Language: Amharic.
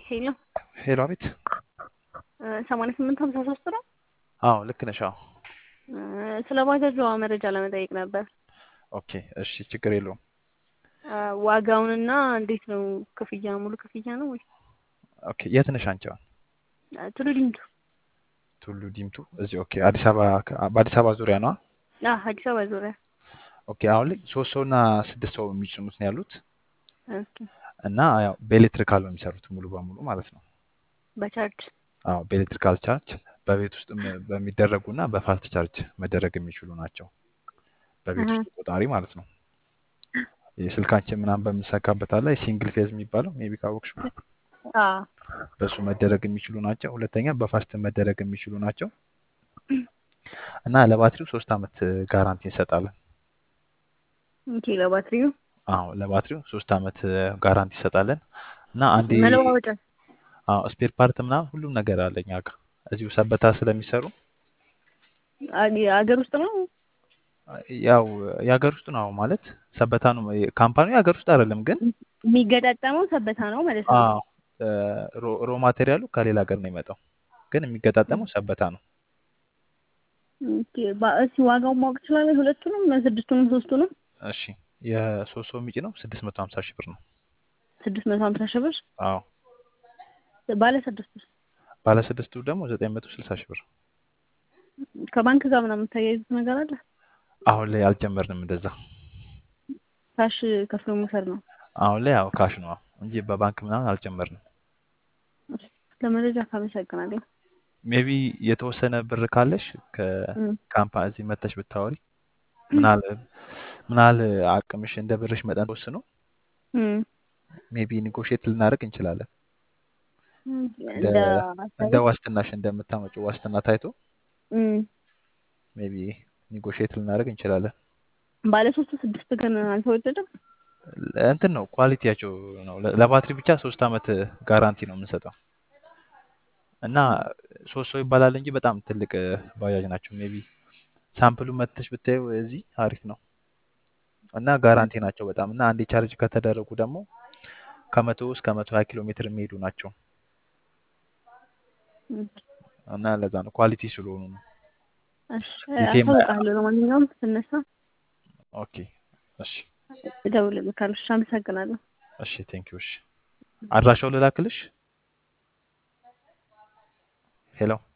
ሄሎ ሄሎ፣ አቤት። ሰማንያ ስምንት ሀምሳ ሶስት ነው። አዎ ልክ ነሽ። አዎ እ፣ ስለ ባጃጇ መረጃ ለመጠየቅ ነበር። ኦኬ፣ እሺ፣ ችግር የለውም። እ፣ ዋጋውንና እንዴት ነው ክፍያ? ሙሉ ክፍያ ነው ወይ? ኦኬ፣ የት ነሽ አንቺ? አሁን እ፣ ቱሉ ዲምቱ። ቱሉ ዲምቱ። እዚህ ኦኬ። አዲስ አበባ በአዲስ አበባ ዙሪያ ነው። አ አዲስ አበባ ዙሪያ። ኦኬ። አሁን ላይ ሶስት ሰው እና ስድስት ሰው የሚጭኑት ነው ያሉት ኦኬ። እና ያው በኤሌክትሪካል ነው የሚሰሩት ሙሉ በሙሉ ማለት ነው። በቻርጅ አዎ በኤሌክትሪካል ቻርጅ በቤት ውስጥ በሚደረጉ እና በፋስት ቻርጅ መደረግ የሚችሉ ናቸው። በቤት አሀ። ውስጥ ቆጣሪ ማለት ነው። የስልካችን ምናምን በምንሰካበት አለ ሲንግል ፌዝ የሚባለው ሜቢ ካወቅሽ አ በሱ መደረግ የሚችሉ ናቸው። ሁለተኛ በፋስት መደረግ የሚችሉ ናቸው እና ለባትሪው ሶስት አመት ጋራንቲ እንሰጣለን። ኦኬ። ለባትሪው አዎ ለባትሪው ሶስት አመት ጋራንቲ እንሰጣለን እና አንዴ መለዋወጫ አዎ ስፔር ፓርት ምናምን ሁሉም ነገር አለ እኛ ጋር እዚሁ ሰበታ ስለሚሰሩ አ- አገር ውስጥ ነው። ያው የሀገር ውስጥ ነው ማለት ሰበታ ነው ካምፓኒው የሀገር ውስጥ አይደለም ግን የሚገጣጠመው ሰበታ ነው ማለት ነው። አዎ ሮ ሮ ማቴሪያሉ ከሌላ ሀገር ነው የመጣው ግን የሚገጣጠመው ሰበታ ነው። ኦኬ። ባ- እስኪ ዋጋውን ማወቅ ትችላለህ? ሁለቱንም ስድስቱንም ሶስቱንም እሺ የሶስት ሰው የሚጭ ነው ስድስት መቶ ሀምሳ ሺህ ብር ነው። ስድስት መቶ ሀምሳ ሺህ ብር አዎ ባለ ስድስት ብር ባለ ስድስቱ ደግሞ ዘጠኝ መቶ ስልሳ ሺህ ብር። ከባንክ ጋር ምናምን የምታያይዙት ነገር አለ? አሁን ላይ አልጀመርንም እንደዛ። ካሽ ከፍሎ መውሰድ ነው። አሁን ላይ ያው ካሽ ነው እንጂ በባንክ ምናምን አልጀመርንም። ለመረጃ ካመሰግናለሁ። ሜቢ የተወሰነ ብር ካለሽ እም። ከካምፓኒ እዚህ መተሽ ብታወሪ ምናል ምናል አቅምሽ እንደ ብርሽ መጠን ተወስኖ እም። ሜቢ ኒጎሽት ልናደርግ እንችላለን። እንደ እንደ እንደ ዋስትናሽ እንደምታመጪው ዋስትና ታይቶ እም። ሜቢ ኒጎሽት ልናደርግ እንችላለን። ባለ ሶስቱ ስድስት ግን አልተወደደም። እንትን ነው ኳሊቲያቸው ነው። ለ- ለባትሪ ብቻ ሶስት አመት ጋራንቲ ነው የምንሰጠው እና ሶስት ሰው ይባላል እንጂ በጣም ትልቅ ባጃጅ ናቸው። ሜቢ ሳምፕሉ መተሽ ብታዩ እዚህ አሪፍ ነው እና ጋራንቲ ናቸው በጣም እና አንዴ ቻርጅ ከተደረጉ ደግሞ ከመቶ እስከ መቶ ሀያ ኪሎ ሜትር የሚሄዱ ናቸው እም። እና ለዛ ነው ኳሊቲ ስለሆኑ ነው። እሺ ሊቲየም አሳውቃለሁ። ለማንኛውም ስነሳ ኦኬ እሺ እደውልልሃለሁ። እሺ አመሰግናለሁ። እሺ ቴንኪው እሺ አድራሻው ልላክልሽ ሄሎ